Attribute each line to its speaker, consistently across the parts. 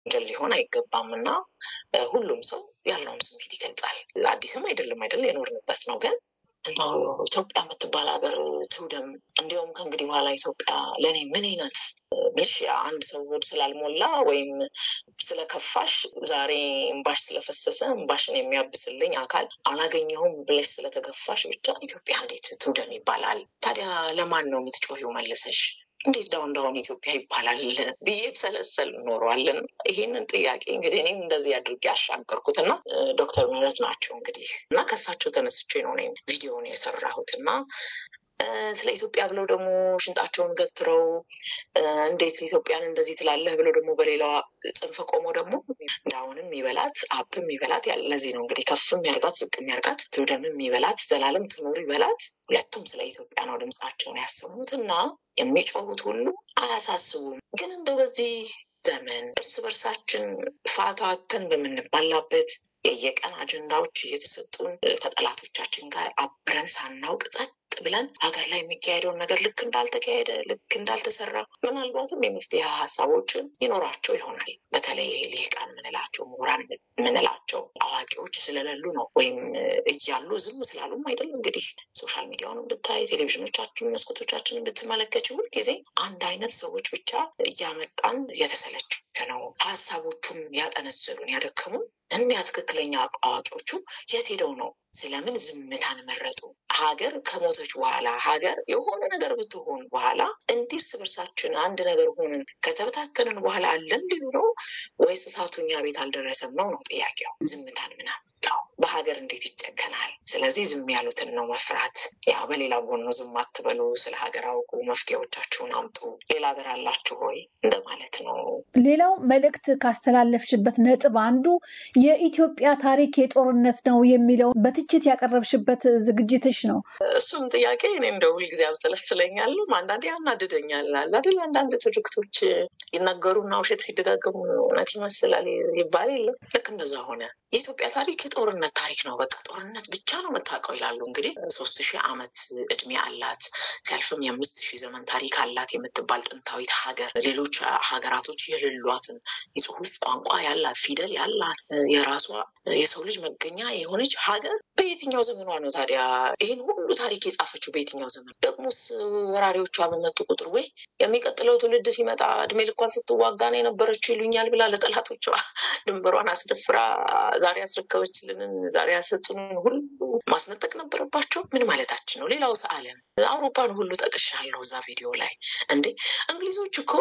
Speaker 1: ወንጀል ሊሆን አይገባም እና ሁሉም ሰው ያለውን ስሜት ይገልጻል። አዲስም አይደለም አይደል የኖርንበት ነው ግን እንደው ኢትዮጵያ የምትባል ሀገር ትውደም። እንዲሁም ከእንግዲህ በኋላ ኢትዮጵያ ለእኔ ምን አይነት ብልሽ አንድ ሰው ሆድ ስላልሞላ ወይም ስለከፋሽ ዛሬ እምባሽ ስለፈሰሰ እምባሽን የሚያብስልኝ አካል አላገኘሁም ብለሽ ስለተገፋሽ ብቻ ኢትዮጵያ እንዴት ትውደም ይባላል? ታዲያ ለማን ነው የምትጮሂው መልሰሽ? እንዴት ዳውን ዳውን ኢትዮጵያ ይባላል ብዬ ሰለሰል ኖሯልን። ይህንን ጥያቄ እንግዲህ እኔም እንደዚህ አድርጌ ያሻገርኩት እና ዶክተር ምህረት ናቸው እንግዲህ እና ከሳቸው ተነስቼ ነው እኔም ቪዲዮን የሰራሁት እና ስለ ኢትዮጵያ ብለው ደግሞ ሽንጣቸውን ገትረው እንዴት ኢትዮጵያን እንደዚህ ትላለህ ብለው ደግሞ በሌላዋ ጽንፍ ቆመው ደግሞ ዳውንም ይበላት አፕም ይበላት ለዚህ ነው እንግዲህ ከፍም ያርጋት ዝቅም ያርጋት ትውደምም ይበላት ዘላለም ትኑር ይበላት ሁለቱም ስለ ኢትዮጵያ ነው ድምፃቸውን ያሰሙት እና የሚጮሁት ሁሉ አያሳስቡም። ግን እንደው በዚህ ዘመን እርስ በርሳችን ፋታ አተን በምንባላበት የየቀን አጀንዳዎች እየተሰጡን ከጠላቶቻችን ጋር አብረን ሳናውቅ ጸጥ ብለን ሀገር ላይ የሚካሄደውን ነገር ልክ እንዳልተካሄደ ልክ እንዳልተሰራ ምናልባትም የመፍትሄ ሀሳቦችን ይኖራቸው ይሆናል። በተለይ ልሂቃን የምንላቸው ምሁራን የምንላቸው አዋቂዎች ስለሌሉ ነው ወይም እያሉ ዝም ስላሉም አይደለም። እንግዲህ ሶሻል ሚዲያውንም ብታይ ቴሌቪዥኖቻችን መስኮቶቻችንን ብትመለከች ሁልጊዜ አንድ አይነት ሰዎች ብቻ እያመጣን የተሰለች ነው። ሀሳቦቹም ያጠነዘሉን ያደከሙን እኒያ ትክክለኛ አዋቂዎቹ የት ሄደው ነው? ስለምን ዝምታን መረጡ? ሀገር ከሞተች በኋላ ሀገር የሆነ ነገር ብትሆን በኋላ እንዲህ እርስ በርሳችን አንድ ነገር ሆንን ከተበታተንን በኋላ አለን ሊሉ ነው ወይስ እሳቱ እኛ ቤት አልደረሰም ነው ነው ጥያቄው። ዝምታን ምን አመጣው? በሀገር እንዴት ይጨከናል? ስለዚህ ዝም ያሉትን ነው መፍራት። ያው በሌላ ጎኑ ዝም አትበሉ፣ ስለ ሀገር አውቁ፣ መፍትሄዎቻችሁን አምጡ፣ ሌላ ሀገር አላችሁ ሆይ እንደማለት ነው።
Speaker 2: ሌላው መልእክት ካስተላለፍሽበት ነጥብ አንዱ የኢትዮጵያ ታሪክ የጦርነት ነው የሚለው በትችት ያቀረብሽበት ዝግጅትሽ ነው።
Speaker 1: እሱም ጥያቄ እኔ እንደ ሁልጊዜ አብሰለስለኛል፣ አንዳንዴ ያናድደኛል። አይደል አንዳንድ ትርክቶች ይናገሩና ውሸት ሲደጋገሙ እውነት ይመስላል ይባል የለም። ልክ እንደዛ ሆነ። የኢትዮጵያ ታሪክ የጦርነት ታሪክ ነው። በቃ ጦርነት ብቻ ነው የምታውቀው ይላሉ። እንግዲህ ሶስት ሺህ ዓመት እድሜ አላት፣ ሲያልፍም የአምስት ሺህ ዘመን ታሪክ አላት የምትባል ጥንታዊት ሀገር ሌሎች ሀገራቶች የሌሏትን የጽሁፍ ቋንቋ ያላት ፊደል ያላት የራሷ የሰው ልጅ መገኛ የሆነች ሀገር በየትኛው ዘመኗ ነው ታዲያ ይህን ሁሉ ታሪክ የጻፈችው? በየትኛው ዘመን ደግሞስ ወራሪዎቿ በመጡ ቁጥር ወይ የሚቀጥለው ትውልድ ሲመጣ እድሜ ልኳን ስትዋጋ ነው የነበረችው ይሉኛል ብላ ለጠላቶቿ ድንበሯን አስደፍራ ዛሬ ያስረከበችልንን ዛሬ ያሰጡንን ሁሉ ማስነጠቅ ነበረባቸው። ምን ማለታችን ነው? ሌላው ዓለም አውሮፓን ሁሉ ጠቅሻለሁ እዛ ቪዲዮ ላይ እንዴ እንግሊዞች እኮ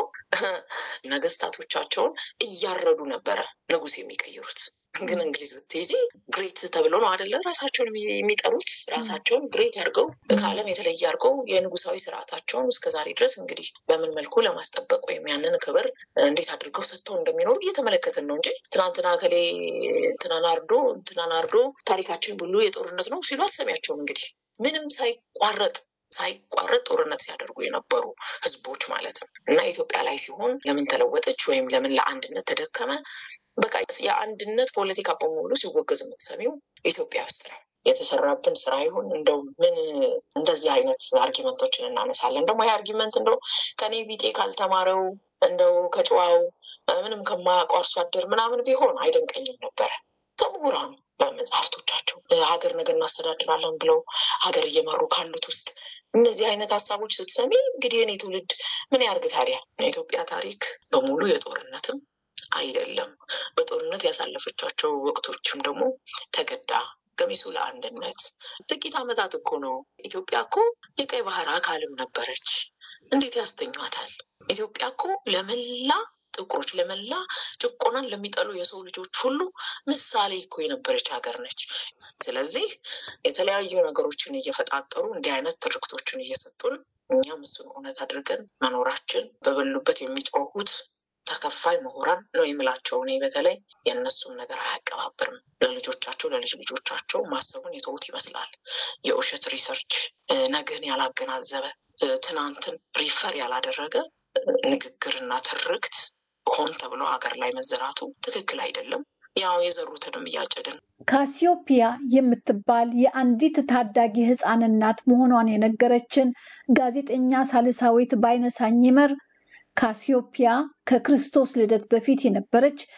Speaker 1: ነገስታቶቻቸውን እያረዱ ነበረ ንጉስ የሚቀይሩት። ግን እንግሊዝ ብትሄጂ ግሬት ተብሎ ነው አደለ ራሳቸውን የሚጠሩት። ራሳቸውን ግሬት አድርገው ከዓለም የተለየ አድርገው የንጉሳዊ ስርዓታቸውን እስከዛሬ ድረስ እንግዲህ በምን መልኩ ለማስጠበቅ ወይም ያንን ክብር እንዴት አድርገው ሰጥተው እንደሚኖሩ እየተመለከትን ነው እንጂ ትናንትና ከሌ እንትናን አርዶ እንትናን አርዶ ታሪካችን ሁሉ የጦርነት ነው ሲሉ አትሰሚያቸውም። እንግዲህ ምንም ሳይቋረጥ ሳይቋረጥ ጦርነት ሲያደርጉ የነበሩ ህዝቦች ማለት ነው። እና ኢትዮጵያ ላይ ሲሆን ለምን ተለወጠች ወይም ለምን ለአንድነት ተደከመ? በቃ የአንድነት ፖለቲካ በሙሉ ሲወገዝ የምትሰሚው ኢትዮጵያ ውስጥ ነው። የተሰራብን ስራ ይሁን እንደው ምን እንደዚህ አይነት አርጊመንቶችን እናነሳለን። ደግሞ ይህ አርጊመንት እንደው ከኔ ቢጤ ካልተማረው እንደው ከጨዋው ምንም ከማያውቀው አርሶ አደር ምናምን ቢሆን አይደንቀኝም ነበረ። ከምሁራኑ በመጽሐፍቶቻቸው ሀገር ነገር እናስተዳድራለን ብለው ሀገር እየመሩ ካሉት ውስጥ እነዚህ አይነት ሀሳቦች ስትሰሚ እንግዲህ የኔ ትውልድ ምን ያርግ ታዲያ? የኢትዮጵያ ታሪክ በሙሉ የጦርነትም አይደለም። በጦርነት ያሳለፈቻቸው ወቅቶችም ደግሞ ተገዳ ገሚሱ ለአንድነት ጥቂት ዓመታት እኮ ነው። ኢትዮጵያ እኮ የቀይ ባህር አካልም ነበረች። እንዴት ያስተኟታል? ኢትዮጵያ እኮ ለመላ ጥቁሮች ለመላ ጭቆናን ለሚጠሉ የሰው ልጆች ሁሉ ምሳሌ እኮ የነበረች ሀገር ነች። ስለዚህ የተለያዩ ነገሮችን እየፈጣጠሩ እንዲህ አይነት ትርክቶችን እየሰጡን እኛም እሱን እውነት አድርገን መኖራችን በበሉበት የሚጮሁት ተከፋይ ምሁራን ነው የምላቸው። እኔ በተለይ የእነሱን ነገር አያቀባብርም። ለልጆቻቸው ለልጅ ልጆቻቸው ማሰቡን የተዉት ይመስላል። የውሸት ሪሰርች ነገን ያላገናዘበ ትናንትን ሪፈር ያላደረገ ንግግርና ትርክት ሆን ተብሎ ሀገር ላይ መዘራቱ ትክክል አይደለም። ያው የዘሩትንም እያጨድን
Speaker 2: ካሲዮፒያ የምትባል የአንዲት ታዳጊ ሕፃን እናት መሆኗን የነገረችን ጋዜጠኛ ሳልሳዊት ባይነሳኝ ይመር ካሲዮፒያ ከክርስቶስ ልደት በፊት የነበረች